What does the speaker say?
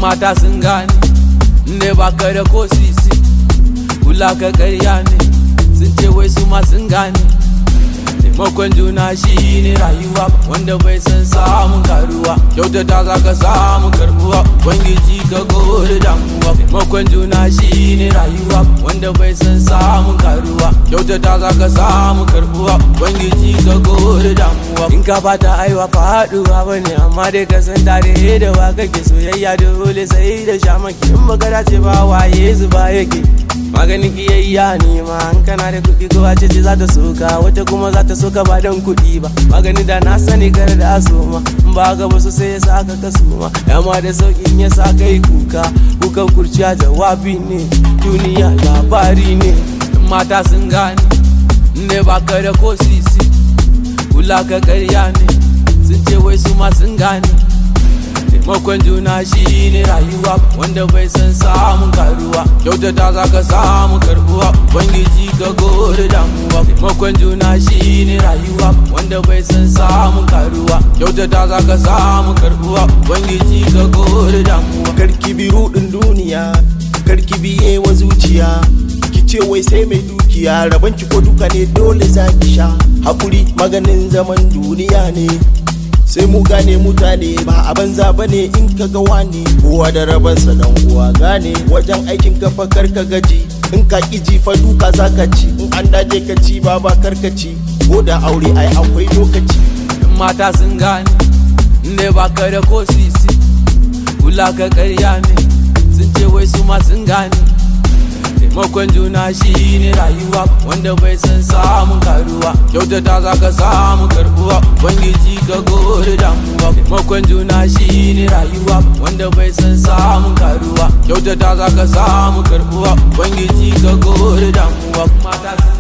mata sun gane ne ba ka da ko sisi kula ka karya ne sun ce wai su ma sun gane taimakon juna shi ne rayuwa wanda bai san samun karuwa kyautata za ka samu karbuwa ubangiji ka gode damuwa taimakon juna shi ne rayuwa wanda bai san samun karuwa kyautata za ka samu karbuwa ubangiji ka gode damuwa in ka fata aiwa faduwa bane amma dai ka san tare da wa kake soyayya dole sai da shamaki in baka dace ba waye zuba yake maganin kiyayya ne ma an kana da kuɗi ko wace ce za ta soka wata kuma za ta soka ba don kuɗi ba magani da na sani kar da asoma in ba ga wasu sai ya sa ka kasuma yamma da sauƙin ya sa kai kuka kukan kurciya jawabi ne duniya labari ne mata sun gane ne ba ka da ko sisi kula ka karya ne sun ce wai su ma sun gane taimakon juna shi ne rayuwa wanda bai san samun karuwa kyautata za ka samu karbuwa ubangiji ka gode damuwa taimakon juna shi ne rayuwa wanda bai san samun karuwa kyautata za ka samu karbuwa ubangiji ka gode damuwa karki bi rudin duniya karki biye wa zuciya ki ce wai sai mai dukiya rabon ki ko duka ne dole za ki sha hakuri maganin zaman duniya ne sai mu gane mutane ba a banza ba ne in ka ga wani kowa da rabansa dan uwa gane wajen aikin ka fa kar ka gaji in ka ƙi fa duka za ka ci in an dace ka ci ba ba kar ka ci ko da aure ai akwai lokaci mata sun gane ne ba ka da ko sisi kula ka karya ne sun ce wai su ma sun gane taimakon juna shi ne rayuwa wanda bai san samun karuwa kyautata za ka samu karbuwa ubangiji ka gode damuwa taimakon juna shi ne rayuwa wanda bai san samun karuwa kyautata za ka samu karbuwa ubangiji ka gode damuwa mata